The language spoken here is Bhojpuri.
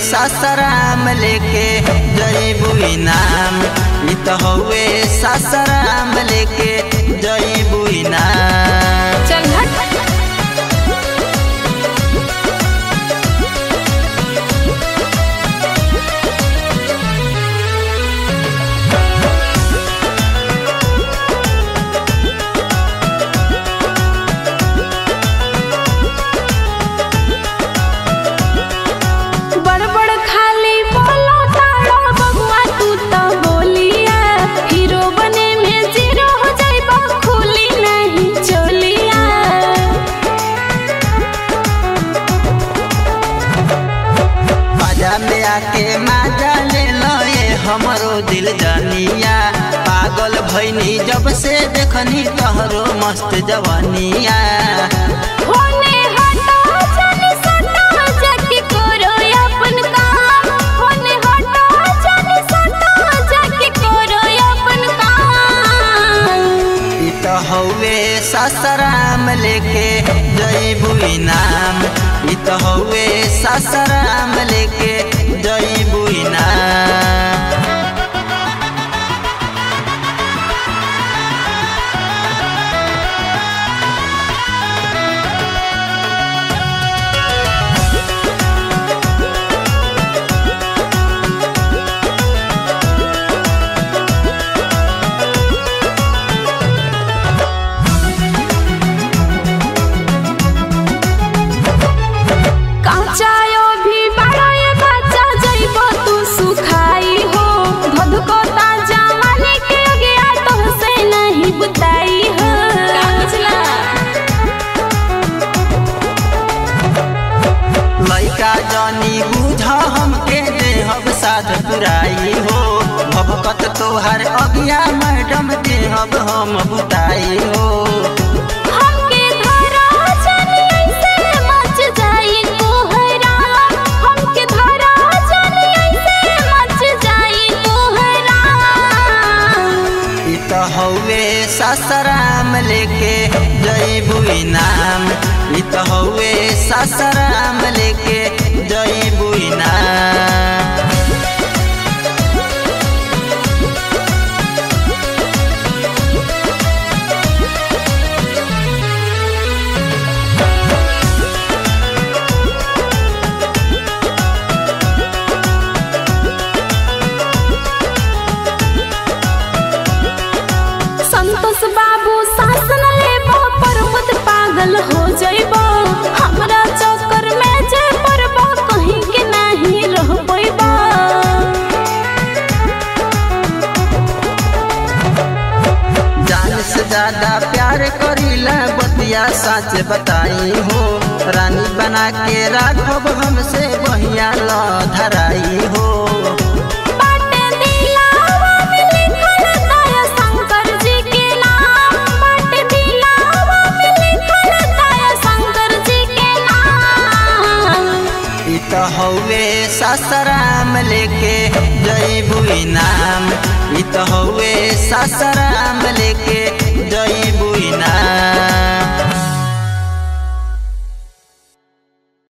सासाराम लेके जईबू नाम इ त हउए सासाराम लेके जईबू नाम चल हट बड़ बड़ खाली बोलो ताड़ा बबुआ तू तो बोलिया हीरो बने में जीरो हो जाइबा खुली नहीं चोलिया बाजा में आके माजा ले लो ये हमरो दिल जानिया पागल भैनी जब से देखनी तोहरो मस्त जवानिया होने हटा जाने सटा जाके करो अपन काम होने हटा जाने सटा जाके करो अपन काम इ त हउए सासाराम लेके जईबू नाम इ त हउए सासाराम लेके जईबू नाम काचायो भी बड़ा ये बच्चा जइबो तू सुखाई हो धधको ताजा वाली के गया तो से नहीं बुताई हो लइका जनी बुझ हमके देहब साध पुराई हो भभकत तोहर अगिया मैडम देहब हम बुताई हो हमके धरा जानी ऐसे मच जाई कोहरा हमके धरा जानी ऐसे मच जाई कोहरा इ त हउए सासाराम लेके जईबू नाम इ त हउए सासाराम लेके जईबू नाम संतोष बाबू शासन लेबो प्रमुद पागल हो जइबो हमरा चक्कर में जे पड़बो कहीं के नहीं रह पैबो जान से ज्यादा प्यार करीला बतिया सच बताई हो रानी बना के राखब हमसे बहिया ल धराई हो बाटे दिलावा में लिखल दया शंकर जी के नाम बाटे दिलावा में लिखल दया शंकर जी के नाम इ त हउए सासाराम लेके जईबू नाम इ त हउए सासाराम लेके जईबू नाम